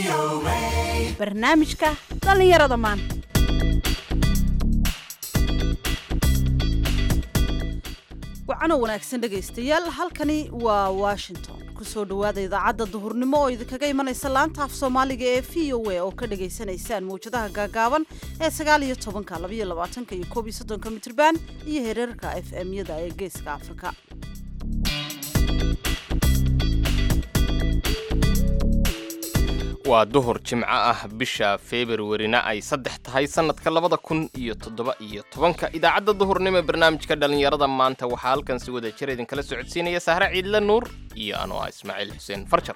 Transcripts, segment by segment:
barnaamijka dhallinyarada maanta wacano wanaagsan dhegaystayaal halkani waa washington kusoo dhowaada idaacadda duhurnimo oo idinkaga imanaysa laanta af soomaaliga ee v o a oo ka dhagaysanaysaan mawjadaha gaagaaban ee sagaal iyo tobanka labaiyo labaatanka iyo koob iyo soddonka mitrban iyo hereerka f m-yada ee geeska afrika waa duhur jimco ah bisha februarina ay saddex tahay sannadka labada kun iyo toddoba iyo tobanka idaacadda duhurnimo ee barnaamijka dhallinyarada maanta waxaa halkan si wada jir idinkala socodsiinaya sahre ciidle nuur iyo anoo ah ismaaciil xuseen farjar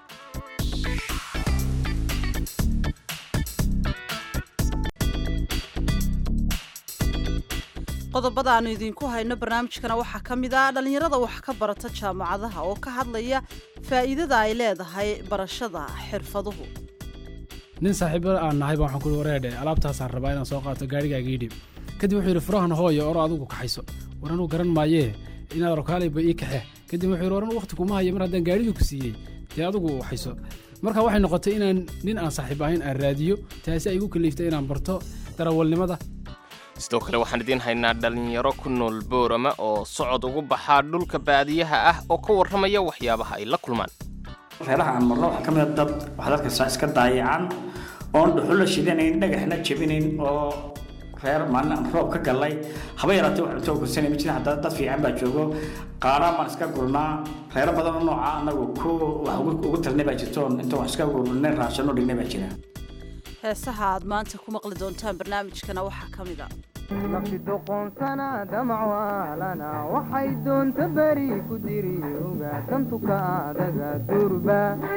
qodobada aanu idinku hayno barnaamijkana waxaa ka mid ah dhallinyarada wax ka barata jaamacadaha oo ka hadlaya faa'iidada ay leedahay barashada xirfaduhu nin saaxiibo aan nahay baa waxaan ku wareedhe alaabtaasaan rabaa inaan soo qaato gaarigaaga ii dhib kadib wuxuu yidhi furahan hooyo oro adigu kaxayso war anuu garan maayee inaad rokaalayba ii kaxe kadib wuxuu yidhi war anuu waqti kuma haya mar haddaan gaarigii ku siiyey dee adigu waxayso marka waxay noqotay inaan nin aan saaxiib ahayn aan raadiyo taasi ay igu kaliiftay inaan barto darawalnimada sidoo kale waxaan idiin haynaa dhallinyaro ku nool boorama oo socod ugu baxaa dhulka baadiyaha ah oo ka warramaya waxyaabaha ay la kulmaan reeraha aan marno waxaa ka mid a dad waxaad arkaysaa iska daayacan oon dhuxulla shidanayn dhagaxna jebinayn oo reer maalin aan roob ka gallay haba yaraatee wax cunto gursanay ma jirin haddana dad fiican baa joogo qaaraan baan iska gurnaa reero badan oo nooca anagu ku wax ugu talnay baa jirto inta wax iska gurnay raashanoo dhignay baa jira heesaha aad maanta ku maqli doontaan barnaamijkana waxaa ka mid a nafsi doqoonsana damacwaalana waxay doonta beri ku diri ogaa tantuka adaga durba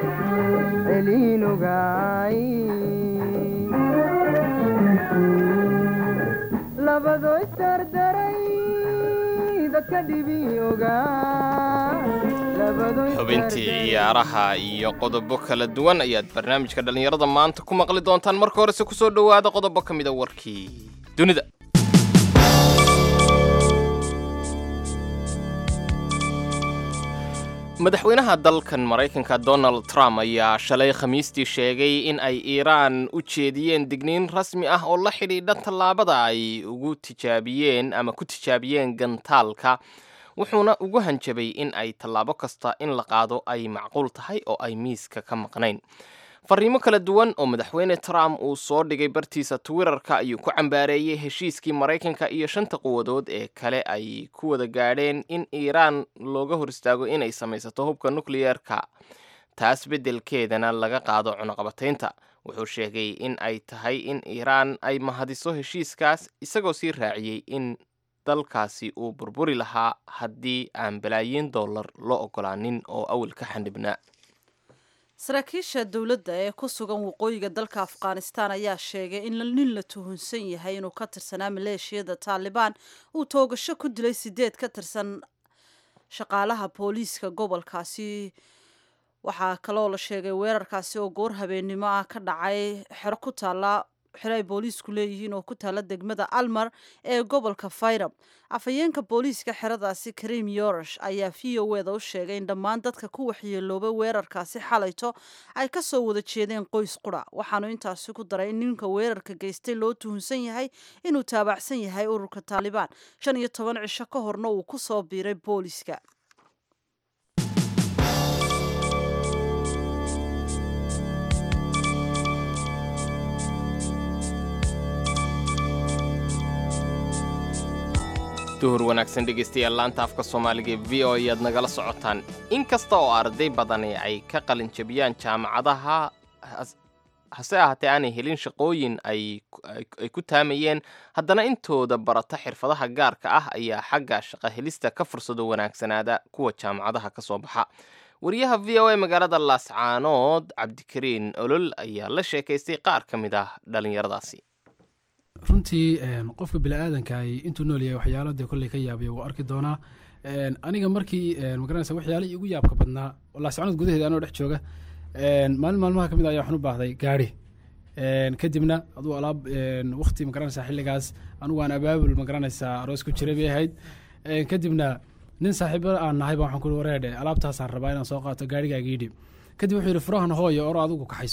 celiinogaay labado isdardaray dadka dhibi ogaa xubintii ciyaaraha iyo qodobo kala duwan ayaad barnaamijka dhallinyarada maanta ku maqli doontaan marka horese kusoo dhowaada qodobo ka mida warkii dunida madaxweynaha dalkan maraykanka donald trump ayaa shalay khamiistii sheegay in ay iiraan u jeediyeen digniin rasmi ah oo la xidhiidha tallaabada ay ugu tijaabiyeen ama ku tijaabiyeen gantaalka wuxuuna ugu hanjabay in ay tallaabo kasta in la qaado ay macquul tahay oo ay miiska ka maqnayn fariimo kala duwan oo madaxweyne trump uu soo dhigay bartiisa twitterka ayuu ku cambaareeyey heshiiskii maraykanka iyo shanta quwadood ee kale ay ku wada gaadheen in iiraan looga hor istaago inay samaysato hubka nukliyeerka taas beddelkeedana laga qaado cunuqabataynta wuxuu sheegay in ay tahay in iiraan ay mahadiso heshiiskaas isagoo sii raaciyey in dalkaasi uu burburi lahaa haddii aan balaayiin dollar loo ogolaanin oo awal ka xandhibnaa saraakiisha dowladda ee ku sugan waqooyiga dalka afghanistan ayaa sheegay in nin la tuhunsan yahay inuu ka tirsanaa maleeshiyada taalibaan uu toogasho ku dilay sideed ka tirsan shaqaalaha booliiska gobolkaasi waxaa kaloo la sheegay weerarkaasi oo goor habeennimo ah ka dhacay xero ku taala xero ay booliisku leeyihiin oo ku taala degmada almar ee gobolka fayrab afhayeenka booliiska xeradaasi karim yorosh ayaa v o eda u sheegay in dhammaan dadka ku waxyeeloobay weerarkaasi xalayto ay ka soo wada jeedeen qoys qura waxaanu intaasi ku daray in ninka weerarka geystay loo tuhunsan yahay inuu taabacsan yahay ururka taalibaan shan iyo toban cisho ka horna uu ku soo biiray booliiska duhur wanaagsan dhegaystayaal laanta afka soomaaliga ee v o ayaad nagala socotaan in kasta oo arday badani ay ka qalin jabiyaan jaamacadaha hase ahaatee aanay helin shaqooyin ay ku taamayeen haddana intooda barata xirfadaha gaarka ah ayaa xagga shaqo helista ka fursado wanaagsanaada kuwa jaamacadaha ka soo baxa wariyaha v o a magaalada laascaanood cabdikariin olol ayaa la sheekaystay qaar ka mid ah dhallinyaradaasi runtii qofka biniaadankaay intuu nool yahay waxyaalo dee kolley ka yaabaya wuu arki doonaa aniga markii magaranaysa waxyaalihii igu yaabka badnaa laascaanood gudaheeda anoo dhex jooga maalin maalmaha ka mid ayaa waxaan u baahday gaari kadibna aduu alaab wakti magaranaysa xilligaas anugu aan abaabul magaranaysaa aroos ku jiray bay ahayd kadibna nin saaxiibo aan nahay baa waxaan ku wareedhe alaabtaasaan rabaa inaan soo qaato gaarigaaga ii dhib kadib wuxuu yidhi furahan hooyo oro adigu kaxayso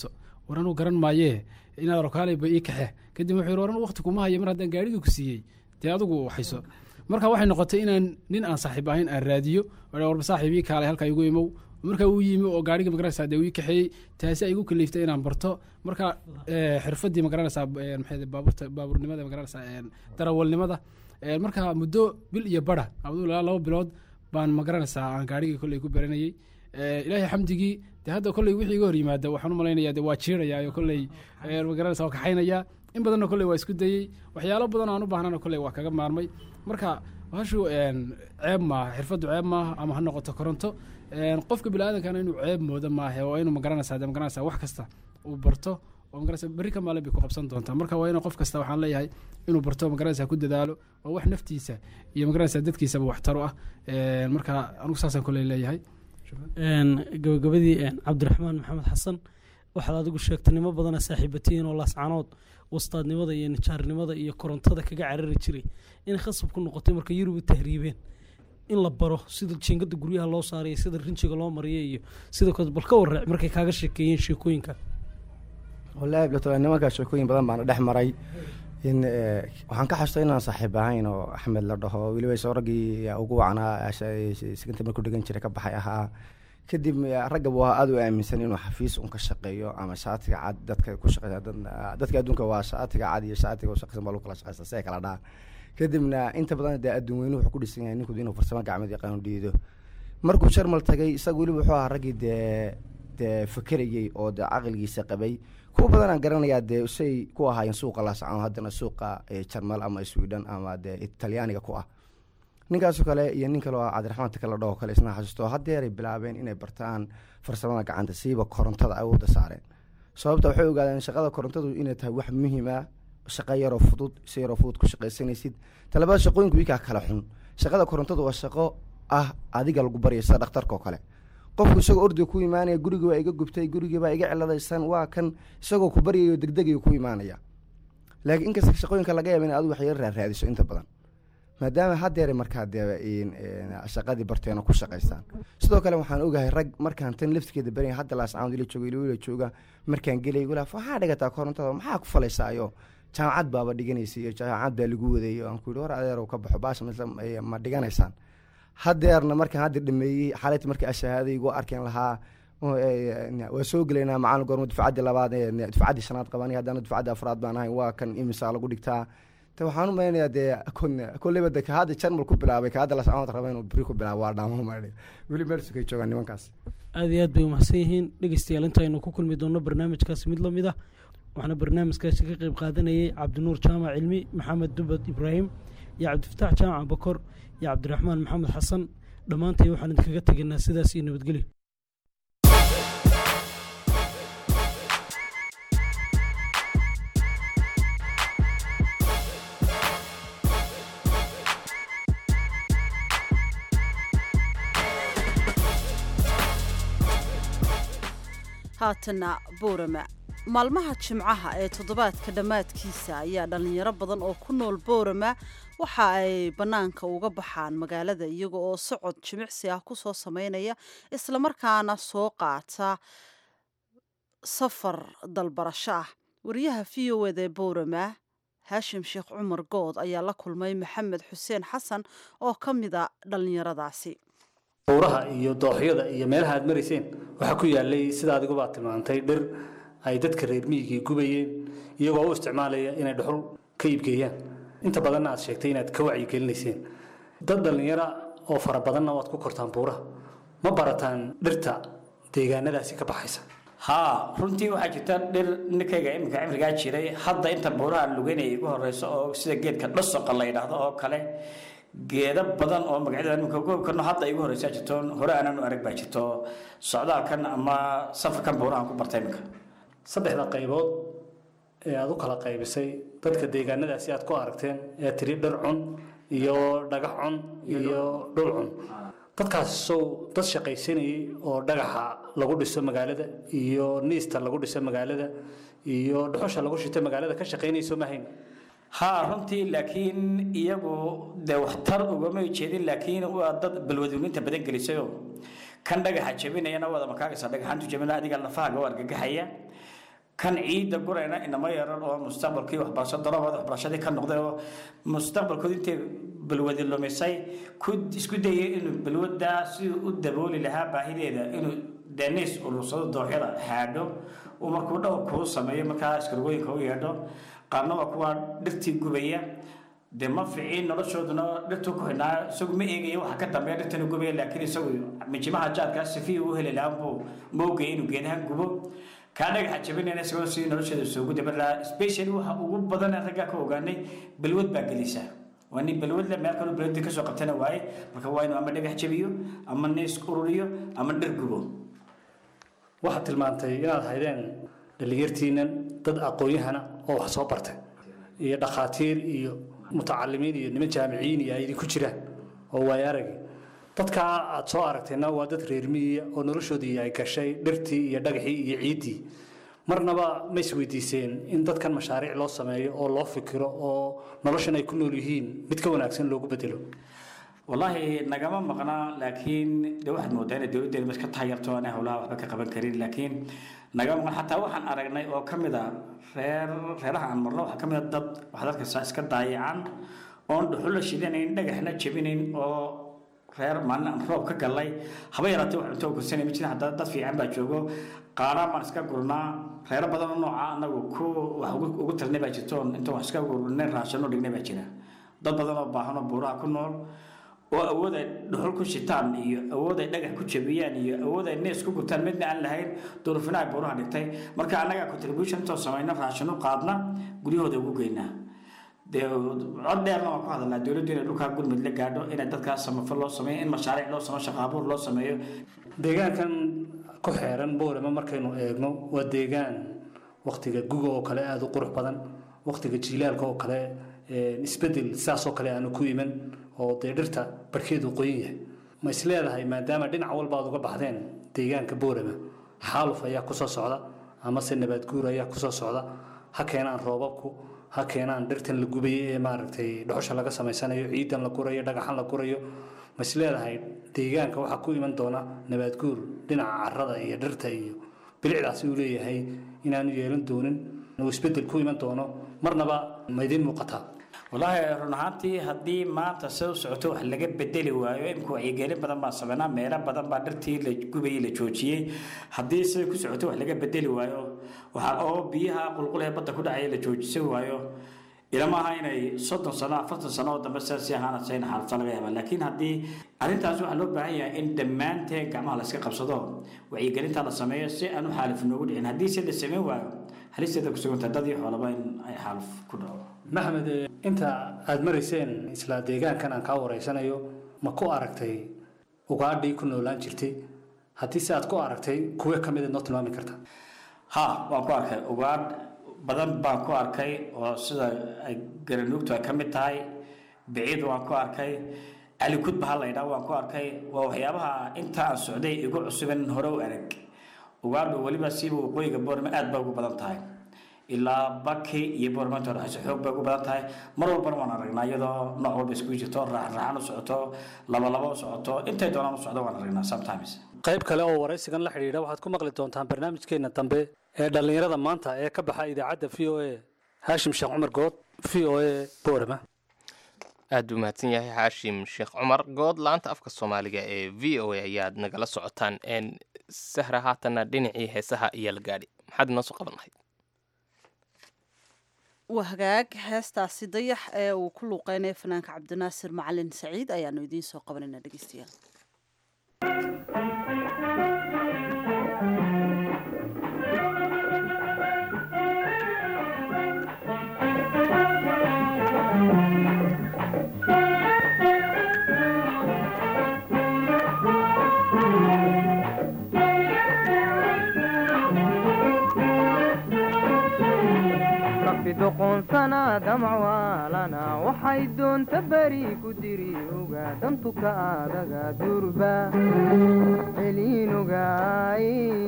war anuu garan maayee inaad rokaaleyba ii kaxe kadib wuxuu yidhi war anu waqti kuma hayo mar haddaan gaarigii ku siiyey dee adigu hayso marka waxay noqotay inaan nin aan saaxiib ahayn aan raadiyo oo warba saaxiib ii kaalay halkaa igu imow marka uu yimi oo gaariga magaranaysaa dee uu ii kaxeeyey taasi ay igu kaliiftay inaan barto marka eh, xirfadii magaranaysaa eh, maxay ahayd, baabuurta baabuurnimada magaranaysaa eh, darawalnimada Eh, marka muddo bil iyo bara abdul ilaa laba bilood baan magaranaysaa aan gaarigii kolley ku baranayey Eh, ilaahay xamdigii de hadda kolley wixii iga hor yimaada waxaan u malaynayaa de waa jiiraya oo kolley eh, magaranaysaa waa kaxaynaya in badanna kolley waa isku dayey waxyaalo badan oo aan u baahnana kolley waa kaga maarmay marka hashu een, ceeb maaha xirfaddu ceeb maaha ama ha noqoto koronto Een, qofka biniaadankana inuu ceeb moodo maahe oo inuu magaranaysaa de magaranaysaa wax kasta uu barto oo magaranaysaa berri ka maalin bay ku qabsan doontaa marka waa inuu qof kasta waxaan leeyahay inuu barto magaranaysaa ku dadaalo oo wax naftiisa iyo magaranaysaa dadkiisaba waxtar u ah Een, marka anigu saasaan kolley leeyahay Een, gabagabadii een, cabdiraxmaan maxamed xasan waxaad adigu sheegtay nimo badana saaxiibatihiin oo laascanood wastaadnimada iyo nijaarnimada iyo korontada kaga carari jiray inay khasab ku noqotay marka yurub u tahriibeen in la baro sida jiingada guryaha loo saaraya sida rinjiga loo mariya iyo sida kale bal ka warraac markay kaaga sheekeeyeen sheekooyinka wallaahi bilato nimankaa sheekooyin badan baana dhex maray in eh, waxaan ka xasuustay inaan saaxiib ahayn oo axmed la dhaho weliba isoo raggii ugu wacnaa siganta markuu dhegan jiray ka baxay ahaa kadib eh, ragga buu ahaa aada u aaminsan inuu xafiis un ka shaqeeyo ama shaatiga cad dadka ku shaqeysa dad- dadka adduunka waa shaatiga cad iyo shaatiga u shaqeysan baa lagu kala shaqeysta si ay kala dhaha kadibna inta badan dee adduun weynuhu wuxuu ku dhisan yahay ninku inuu farsamo gacmeed yaqaanu dhiido markuu sharmal tagay isaga weliba wuxuu ahaa raggii dee dee fakerayey oo dee caqligiisa qabay kuwa badanaan garanayaa dee say ku ahaayeen suuqa laascano haddana suuqa eh, jarmal ama sweden ama dee talyaaniga ku ah ninkaasoo kale iyo nin kale oo cabdiraxmaan takala dhaho kale isna xasuusto haddeeray bilaabeen inay bartaan farsamada gacanta siiba korontada awoodda saareen sababta waxay ogaadeen shaqada korontadu inay tahay wax muhiim ah shaqo yaroo fudud si yaroo fudud ku shaqaysanaysid talabada shaqooyinku wikaa kala xun shaqada korontadu waa shaqo ah adiga lagu barya sida dhakhtarka oo kale qofku isagoo ordiga ku imaanaya gurigii baa iga gubtay gurigii baa iga ciladaysan waa kan isagoo ku baryayo degdegayo ku imaanaya laakiin inkasta shaqooyinka laga yaaba in adu wax yar raaraadiso inta badan maadaama haddeeray markaa dee in- in shaqadii barteen oo ku shaqaystaan sidoo kale waxaan ogahay rag markaan tan laftigeeda baraya hadda laascaamad ila jooga ila jooga markaan gelay gula waxaa dhigataa korontada maxaa ku falaysaayo jaamacad baaba dhiganaysa iyo jaamacad baa lagu wadayay aan ku yidhi war adeerow ka baxo baasha mise ma dhiganaysaan haddeerna markaan hadda dhameeyey xalayta markii ashahaaday igu arkeen lahaa oo, eh, waa soo gelaynaa macalin goorma dufcaddii labaad eh, dufcaddii shanaad qabanay haddana dufcaddii afraad baan ahay waa kan imisaa lagu dhigtaa te waxaan u malaynayaa dee kon- kolleyba de ka hadda jarmal ku bilaabay ka hadda lascamad raba inuu beri ku bilaabo waa dhaamo maydhay weli meelsukay joogaan nimankaas aad iyo aad bay umahadsan yihiin dhegeystayaal intaaynu ku kulmi doonno barnaamijkaasi mid lamid ah waxaana barnaamijkaasi ka qeyb qaadanayay cabdinuur jaamac cilmi maxamed dubad ibraahim iyo cabdifataax jaamac bakor iyo cabdiraxmaan maxamed xasan dhammaantay waxaan idinkaga tegaynaa sidaas iyo nabadgelyo haatana boorama maalmaha jimcaha ee toddobaadka dhammaadkiisa ayaa dhallinyaro badan oo ku nool boorama waxa ay bannaanka uga baxaan magaalada iyaga oo socod jimicsi ah ku soo sameynaya islamarkaana soo qaata safar dalbarasho ah wariyaha v o eda ee boorama haashim sheekh cumar good ayaa la kulmay maxamed xuseen xasan oo ka mida dhallinyaradaasi buuraha iyo dooxyada iyo meelaha aad marayseen waxaa ku yaalay sida adigubaad tilmaantay dhir ay dadka reer miyigii gubayeen iyagoo u isticmaalaya inay dhuxul ka iibgeeyaan inta badanna aad sheegtay inaad ka wacyigelinayseen dad dhallinyara oo fara badanna waad ku kortaan buuraha ma barataan dhirta deegaanadaasi ka baxaysa haa runtii waxaa jirta dhir ninkayga iminka cimrigaa jiray hadda inta buuraha lugeynaya igu horeyso oo sida geedka dhasoqa la yidhaahdo oo kale geedo badan oo magacyada iminka goobkano hadda igu horeysaa jirto hore aananu arag baa jirto socdaalkan ama safarkan buurahan ku bartay iminka saddexda qaybood ee aad u kala qaybisay dadka deegaanadaasi aad ku aragteen ee tiri dhir cun iyo dhagax cun iyo dhul cun dadkaas sow dad shaqaysanayay oo dhagaxa lagu dhiso magaalada iyo niista lagu dhiso magaalada iyo dhuxusha lagu shito magaalada ka shaqaynayso ma hayn haa runtii laakiin iyagu dee waxtar ugama jeedin laakiin waa dad balwadweyninta badan gelisayoo kan dhagaxa jabinayana wada makaagaysa dhagaxaantu jabina adiga lafahaaga u argagaxaya kan ciidda gurayna inama yaran oo mustaqbalkii waxbarasho darabooda waxbarashadii ka noqday oo mustaqbalkooda intay balwadi lumisay ku isku dayay inuu balwadaa siduu u dabooli lahaa baahideeda inuu deniis urursado dooxyada haadho uu markuu dhowr kuu sameeyo markaa iskargooyinka u yeedho qaarna waa kuwa dhirtii gubaya dee ma ficiin noloshooduna dhirtuu ku xidhnaa isagu ma eegaya waxa ka dambeeya dhirtana gubaya laakiin isagu mijimaha jaadkaa sifii uu heli lahaa buu moogaya inuu geedaha gubo kaa dhagaxa jabinayna isagoo sidii nolosheeda soogu dabalaa specially waxa ugu badan raggaa ka ogaanay balwad baa gelisa waa nin balwadle meel kaloo balwadii kasoo qabtana waaye marka waa inuu ama dhagax jabiyo ama nees ururiyo ama dhir gubo waxaad tilmaantay inaad haydeen dhalinyartiinan dad aqoon-yahana oo wax soo bartay iyo dhakhaatiir iyo mutacalimiin iyo niman jaamiciyiin iyo ay idinku jiraan oo waay aragi dadkaa aad soo aragtayna waa dad reer miyiya oo noloshoodii ay gashay dhirtii iyo dhagaxii iyo ciiddii marnaba ma isweydiiseen in dadkan mashaariic loo sameeyo oo loo fikiro oo noloshan ay ku nool yihiin mid ka wanaagsan loogu bedelo wallaahi nagama maqnaa laakiin de waxaad moodaa inay dowladdeena mas ka taayarto aanay howlaha waxba ka qaban karin laakiin nagama maqan xataa waxaan aragnay oo ka mid a reer reeraha aan marno waxaa ka mid a dad waxaad arkaysaa iska daayacan oon dhuxulla shidanayn dhagaxna jebinayn oo reer maalin aan roob ka gallay haba yaraatee wax cunto gursanay ma jirin haddana dad fiican baa joogo qaaraan baan iska gurnaa reero badan oo nooca anagu ku wax ugu- ugu tirnay baa jirto oon inta wax iska gurnay raashanoo dhignay baa jira dad badan oo baahan oo buuraha ku nool oo awood ay dhuxul ku shitaan iyo awood ay dhagax ku jabiyaan iyo awood ay nees ku gurtaan midna aan lahayn duurufina ay buuraha dhigtay marka annaga contribution intoo samayna raashino qaadna guryahooda ugu geynaa dee cod dheerna waan ku hadalnaa dowladdu inay dhulkaa gurmud la gaadho inay dadkaas samafal loo sameeyo in mashaariic loo sameeyo shaqo abuur loo sameeyo deegaankan ku xeeran boorama markaynu eegno waa deegaan waktiga guga oo kale aada u qurux badan waktiga jiilaalka oo kale ee, isbedel sidaas oo kale aanu ku iman oo dee dhirta barhkeedu qoyan yahay ma is leedahay maadaama dhinac walba aad uga baxdeen deegaanka boorama xaaluf ayaa kusoo socda amase nabaad guur ayaa kusoo socda ha keenaan roobabku ha keenaan dhirtan la gubayo ee maaragtay dhuxusha laga samaysanayo ciidan la gurayo dhagaxan la gurayo ma is leedahay deegaanka waxaa ku iman doona nabaad guur dhinaca carrada iyo dhirta iyo bilicdaasi uu leeyahay inaanu yeelan doonin uu isbedel ku iman doono marnaba ma idiin muuqataa wallaahi run ahaantii haddii maanta sida u socoto wax laga bedeli waayo imika wacyigelin badan baan sameynaa meelo badan baa dhirtii la gubayay la joojiyey haddii sida ku socoto wax laga bedeli waayo waxaa oo biyaha qulqulaha badda ku dhacaya la joojisa waayo ilama aha inay soddon sano afartan sano oo dambe sidaas sii ahaana sayna xaalata laga yaabaa laakiin haddii arrintaas waxaa loo baahan yahay in dhammaanteen gacmaha la iska qabsado wacyigelinta la sameeyo si aan u xaalif noogu dhicin haddii se la sameyn waayo halisteeda ku suganta dad iyo xoolaba in ay xaalif ku dhaco maxamed eh, inta aada marayseen isla deegaankan aan kaa wareysanayo ma ku aragtay ugaadhii ku noolaan jirtay haddii se aad ku aragtay kuwe ka mid noo tilmaami karta ha waan ku arkay ugaadh badan baan ku arkay oo sida ay garanuugtu ay ka mid tahay biciid waan ku arkay calikudba ha la yidhaah waan ku arkay waa waxyaabaha inta aan socday igu cusuban hore u arag ugaadhu weliba siiba waqooyiga boorma aad ba ugu badan tahay ilaa baki iyo boormanta dhexayso xoog bay ugu badan tahay mar walbana waan aragnaa iyadoo nooc walba iskugu jirto raaxraaxan u socoto labalaba u socoto intay doonaan u socdo waan aragnaa sometimes qayb kale oo waraysigan la xidhiidha waxaad ku maqli doontaan barnaamijkeena dambe ee dhallinyarada maanta ee ka baxa idaacadda v o a haashim sheekh cumar good v o a boorama aad buu mahadsan yahay xaashim sheekh cumar good laanta afka soomaaliga ee v o a ayaad nagala socotaan n sahra haatanna dhinacii heesaha ayaa la gaadhi maxaad inoo soo qaban lahayd waa hagaag heestaasi dayax ee uu ku luuqeynaya fanaanka cabdinaasir macalin saciid ayaanu idiin soo qabanayna dhegeystayaal rabbi doqoonsana damcwaalana waxay doonta beri ku diri oga dantuka adaga durba celiinogaay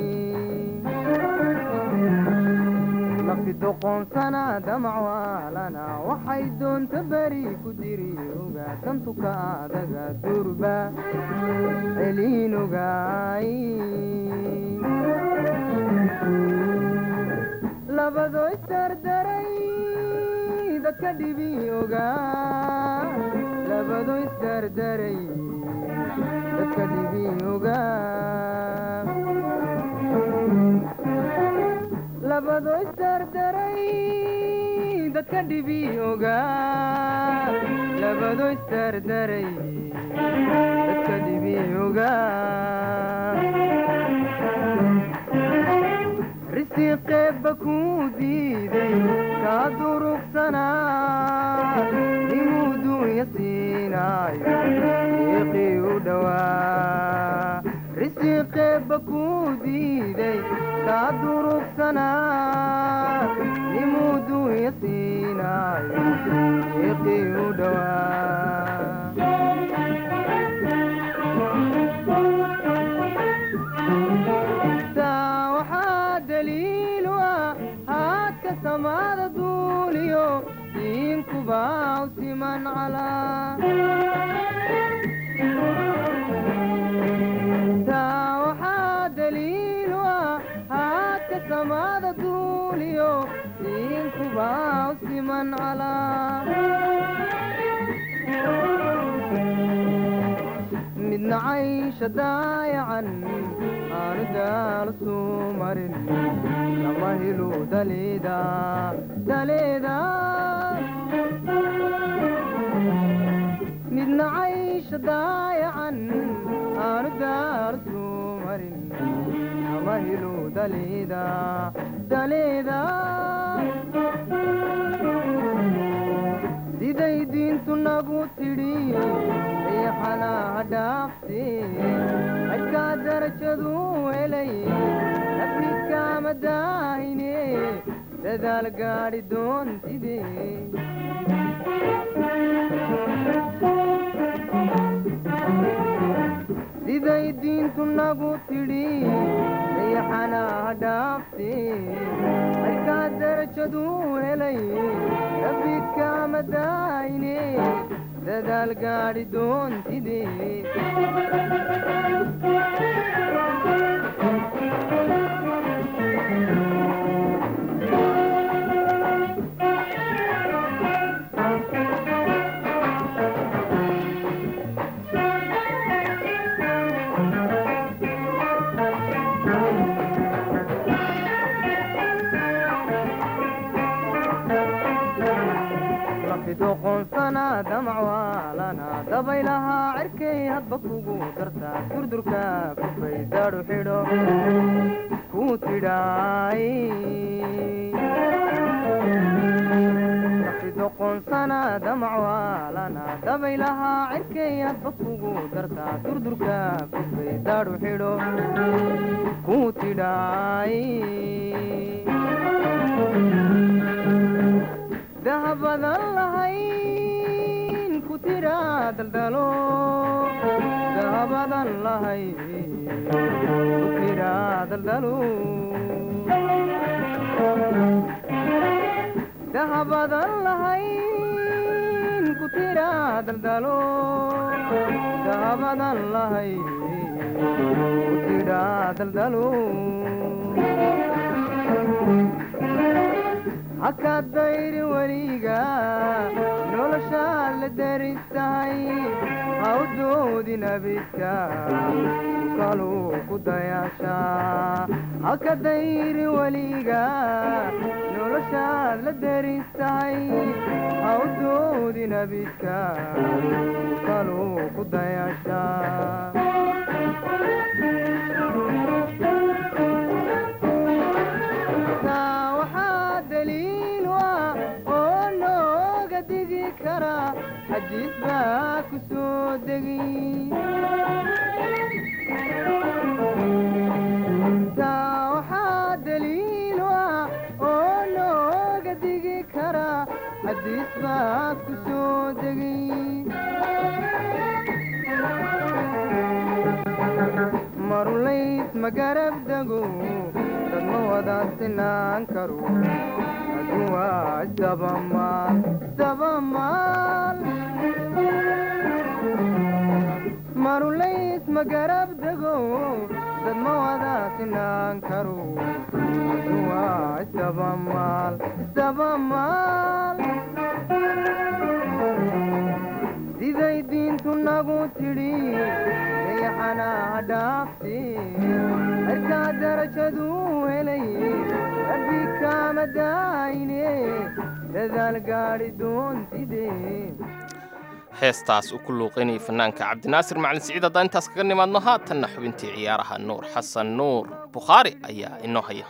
rabbi doqoonsana damcwaalana waxay doonta beri ku diri oga dantuka adaga durba celiinogaay labadoo isdardaray dadka dhibi ogaa labadoo isdardaray dadka dhibi ogaa labadoo isdardaray dadka dhibi ogaa labadoo isdardaray dadka dhibi ogaa risiqeebba kuu diiday kaa durugsanaa inuu duunya siinaayo iiqii u dhowaa risiqeebba kuu diiday kaa durugsanaa inuu duunya siinaayo iiqii u dhowaa taa waxaa daliil u ah haadka samaada duuliyo diinkubaa u siman calaa taa waxaa daliil u ah haadka samaada duuliyo diinkubaa u siman calaa midna caysha daayacan aanu daal suu marin kama hilu daleeda daleeda midna caysha daayacan aanu daal suu marin kama hilu daleeda daleeda siday diintu nagu tidhi riixana ha dhaafte xadkaa darajadu helay nafniskaama daahine dadaal gaadhi doontide siday diintu nagu tidhi riixana ha dhaafte xadkaa darajadu helay nafniskaama daahine dadaal gaadhi doontide doqonsana damacwaalana dabaylahaa cirkay hadba kugu dartaa durdurka kufay daadhu xidho ku tidhaay doqonsana damacwaalana dabaylahaa cirkay hadba kugu dartaa durdurka kufay daadhu xidho ku tidhaay dahabadan lahayn ku tiraa daldalo dahabadan lahayn ku tiraa daldalo dahabadan lahayn ku tiraa daldalo dahabadan lahayn ku tiraa daldalo haka dayri weliga noloshaad la daris tahay hawdoodi nabidka kaluu ku dayaashaa haka dayri weliga noloshaad la daris tahay hawdoodi nabidka kaluu ku dayaashaa xadiis baa ku soo degi taa waxaa daliil u ah oo nooga digi kara xadiis baa ku soo degi marulays ma garab dego dad ma wada sinaan karo waa isdabamaal isdabamaal marulays ma garab dego dad ma wada sinaan karo dunidu waa isdabamaal isdabamaal siday diintu nagu tidhi dayaxanaa dhaafti cirkaa darajadu helay rabbi kaama daayine dadaal gaadhi doontide heestaas uu ku luuqaynayay fanaanka cabdinaasir macalin siciid haddaan intaas kaga nimaadno haatanna xubintii ciyaaraha nuur xasan nuur bukhaari ayaa inoo haya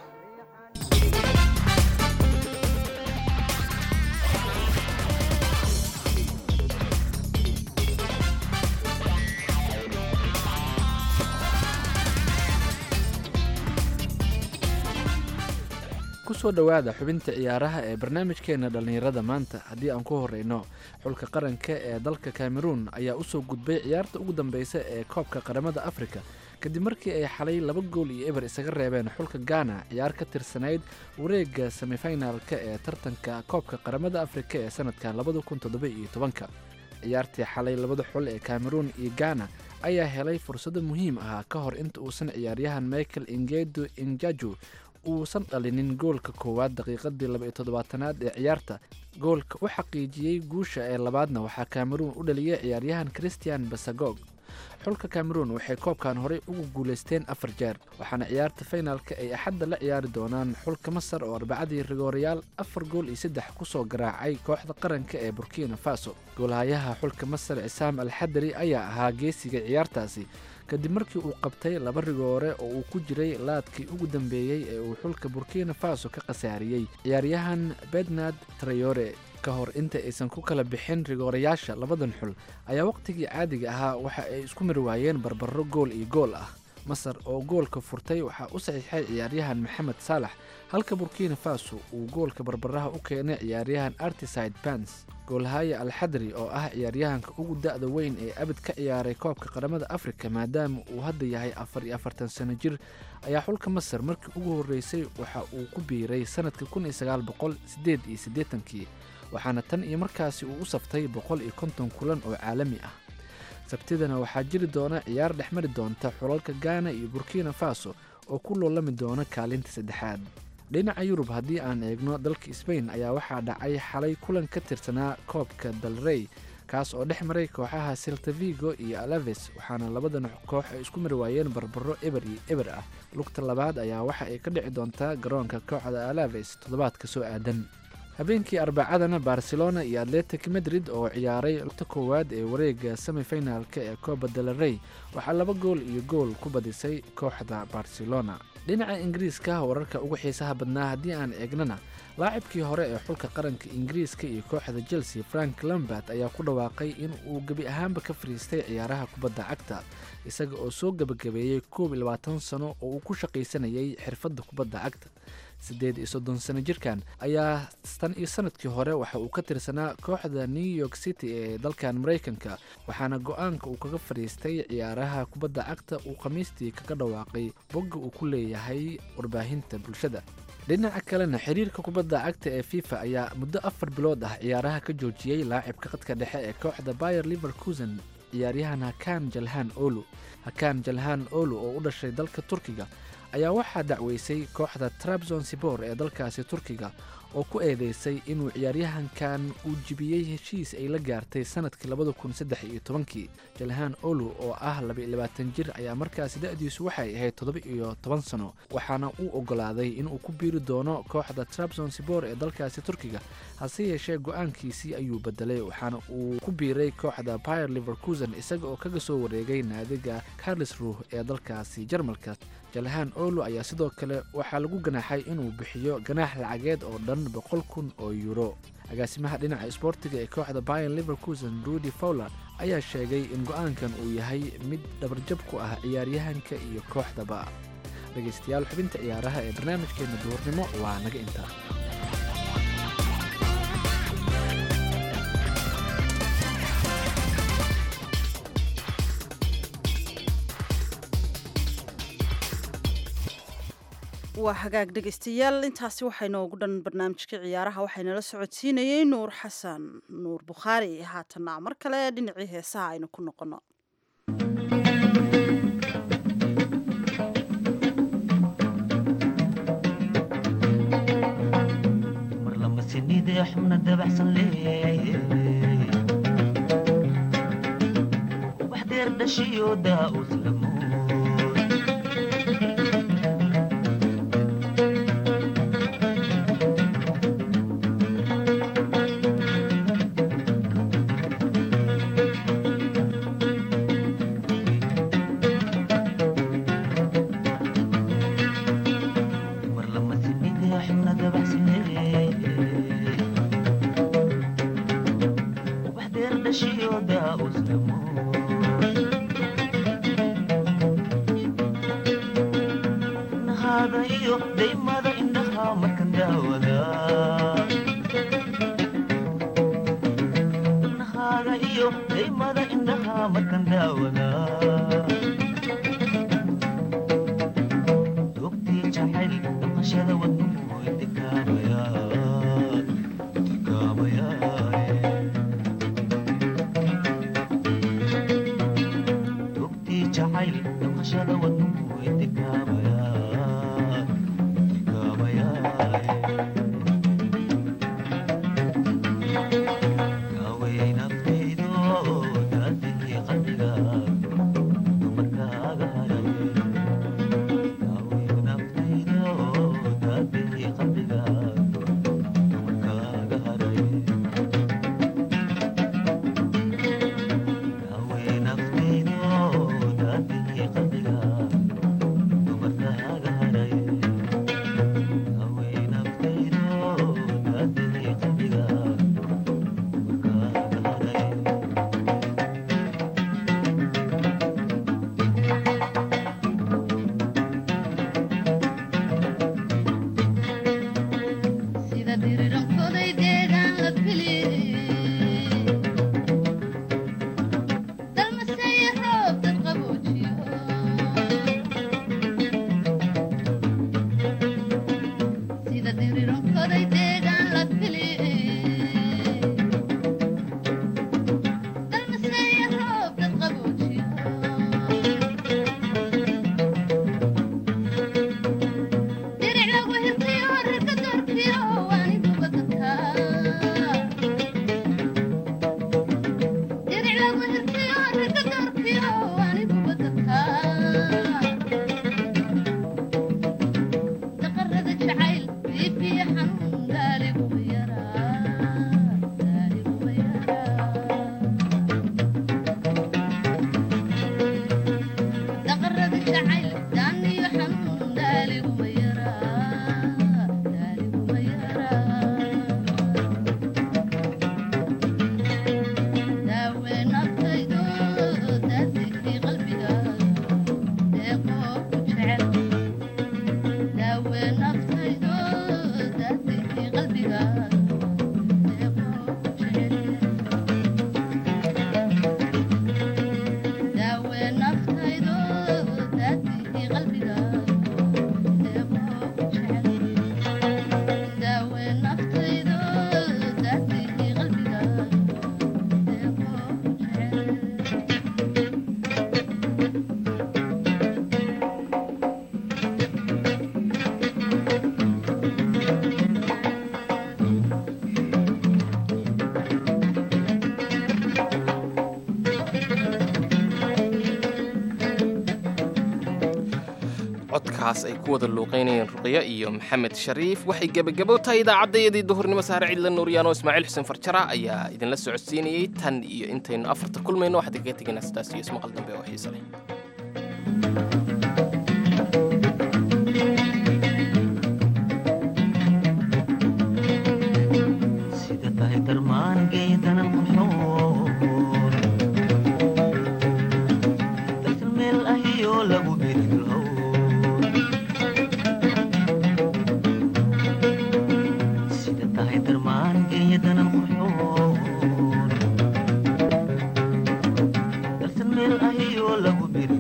kusoo dhowaada xubinta ciyaaraha ee barnaamijkeena dhallinyarada maanta haddii aan ku horeyno xulka qaranka ee dalka cameroon ayaa usoo gudbay ciyaarta ugu dambeysa ee koobka qaramada afrika kadib markii ay xalay laba gool iyo eber isaga reebeen xulka ghana ciyaar ka tirsanayd wareega semifinalka ee tartanka koobka qaramada afrika ee sanadka labada kun toddoba iyo tobanka ciyaartii xalay labada xul ee cameroon iyo ghana ayaa helay fursado muhiim ah ka hor inta uusan ciyaaryahan michael ingedo injaju uusan dhalinin goolka koowaad daqiiqadii laba iyo toddobaatanaad ee ciyaarta goolka u xaqiijiyey guusha ee labaadna waxaa cameroon u dhaliyay ciyaaryahan christian basagog xulka cameroon waxay koobkan horey ugu guulaysteen afar jeer waxaana ciyaarta finalka ay axadda la ciyaari doonaan xulka masar oo arbacadii rigoorayaal afar gool iyo saddex kusoo garaacay kooxda qaranka ee burkina faso goolhayaha xulka masar cisaam alxadari ayaa ahaa geesiga ciyaartaasi kadib markii uu qabtay laba rigoore oo uu ku jiray laadkii ugu dambeeyey ee uu xulka burkina faso ka khasaariyey ciyaaryahan bednad trayore ka hor inta aysan ku kala bixin rigoorayaasha labadan xul ayaa wakhtigii caadiga ahaa waxa ay isku mari waayeen barbaro gool iyo gool ah masar oo goolka furtay waxaa u saxiixay ciyaaryahan maxamed saalax halka burkina faso uu goolka barbaraha u keenay ciyaaryahan artiside bans goolhaya alxadri oo ah ciyaaryahanka ugu da-da weyn ee abid ka ciyaaray koobka qaramada afrika maadaama uu hadda yahay afar iyo afartan sano jir ayaa xulka masar markii ugu horreysay waxa uu ku biiray sanadka kun iyo sagaal boqol siddeed iyo siddeetankii waxaana tan iyo markaasi uu u saftay boqol iyo konton kulan oo caalami ah sabtidana waxaa jiri doona ciyaar dhexmari doonta xulalka ghana iyo burkina faso oo ku loolami doona kaalinta saddexaad dhinaca yurub haddii aan eegno dalka sbain ayaa waxaa dhacay xalay kulan ka tirsanaa koobka dalrey kaas oo dhex maray kooxaha seltavigo iyo alaves waxaana labadan koox ay isku mari waayeen barbaro eber iyo eber ah lugta labaad ayaa waxa ay ka dhici doontaa garoonka kooxda alaves toddobaadka soo aadan habeenkii arbacadana barcelona iyo atletic madrid oo ciyaaray lugta koowaad ee wareega semifinalka ee coba delarey waxaa laba gool iyo gool ku badisay kooxda barcelona dhinaca ingiriiska wararka ugu xiisaha badnaa haddii aan eegnana laacibkii hore ee xulka qaranka ingiriiska iyo kooxda chelsea frank lambert ayaa ku dhawaaqay in uu gebi ahaanba ka fariistay ciyaaraha kubadda cagta isaga oo soo gebagabeeyey koob iyo labaatan sano oo uu ku shaqaysanayay xirfadda kubadda cagta siddeed iyo soddon sano jirkan ayaa tan iyo sanadkii hore waxa uu ka tirsanaa kooxda new york city ee dalkan maraykanka waxaana go-aanka uu kaga fadhiistay ciyaaraha kubadda cagta uu khamiistii kaga dhawaaqay bogga uu ku leeyahay warbaahinta bulshada dhinaca kalena xiriirka kubadda cagta ee fifa ayaa muddo afar bilood ah ciyaaraha ka joojiyey laacibka qadka dhexe ee kooxda bayer liverkusen ciyaaryahan hakan jalhan olu hakan jalhan olu oo u dhashay dalka turkiga ayaa waxaa dacweysay kooxda trabzon sibor ee dalkaasi turkiga oo ku eedeysay inuu ciyaaryahankan uu jibiyey heshiis ay la gaartay sanadkii labada kun saddex iyo tobankii jalhaan olu oo ah laba-iyo labaatan jir ayaa markaasi da-diisu waxay ahayd toddoba iyo toban sano waxaana uu ogolaaday inuu ku biiri doono kooxda trabzon sibor ee dalkaasi turkiga hase yeeshee go-aankiisii ayuu bedelay waxaana uu ku biiray kooxda bayer liverkusen isaga oo kaga soo wareegay naadiga carlisruh ee dalkaasi jarmalka jalhaan olu ayaa sidoo kale waxaa lagu ganaaxay inuu bixiyo ganaax lacageed oo dhan boqol kun oo yuuro agaasimaha dhinaca isboortiga ee kooxda bayan liverkusen rudy fowler ayaa sheegay in go-aankan uu yahay mid dhabarjab ku ah ciyaaryahanka iyo kooxdaba dhegaystayaal xubinta ciyaaraha ee barnaamijkeena duhurnimo waa naga intaa waa hagaag dhegaystayaal intaasi waxay noogu dhan barnaamijka ciyaaraha waxaynala socodsiinayey nuur xasan nuur bukhaari haatanna mar kale dhinacii heesaha aynu ku noqono midee xubna dabacsan leeye wax deer dhashiyo daa uslamo mar lamasi midee xubna dabacsan leeye wax deer dhashiyo daa uslamo nahaada iyo daymada indhaha markan daawada nahaada iyo daymada indhaha markan daawada dogtii jacayl dhaqashada wadnuhu intikaabaya intikaabaya dogtii jacayl dhaqashada wadnuhu intikaabaya intikaabaya kaaway naftaydo daadihii qalbiga dumarkaaga haray kaaway naftaydo daadihii qalbiga dumarkaaga haray kaaway naftaydo daadihii qalbiga dumarkaaga haray kaaway naftaydo daadihii qalbiga dumarkaaga haray sida dhirirankoday deegaan la fili dalmaseeye roob dad qaboojiyo sida dhirirankoday deegaan la fili dalmaseeye roob dad qaboojiyo diric lagu hirtiyo rarka doorkiyo waaniguba dadkaa diric lagu hirtiyo rarka doorkiyo waaniguba dadkaa daqarada jacayl biibiya xanuun gaaliguba yaraa gaaliguba yaraa daqarada jacayl daaniyo xanuun gaaliguba yaraa gaaliguba yaraa daawe naftaydo daadikii qalbiga deeqoo ku jecel daawe naftaydo daadikii qalbiga deeqoo ku jecel daawe naftaydo daadikii qalbiga deeqoo ku jecel daawe naftaydo daadikii qalbiga deeqoo ku jecel codkaas ay ku wada luuqaynayeen ruqyo iyo maxamed shariif waxay gebagabo tahay idaacaddayadii duhurnimo saare cidla nuuryaano ismaaciil xuseen farjara ayaa idinla socodsiinayey tan iyo intaynu afarta kulmayno waxaad kaga tegaynaa sidaas iyo ismaqal dambe oo xiise leh sida tahay darmaan geedanan qurxoon dalkan meel ahiyoo lagu birilhow sida tahay darmaan geedanan qurxoon dalkan meel ahiyoo lagu bir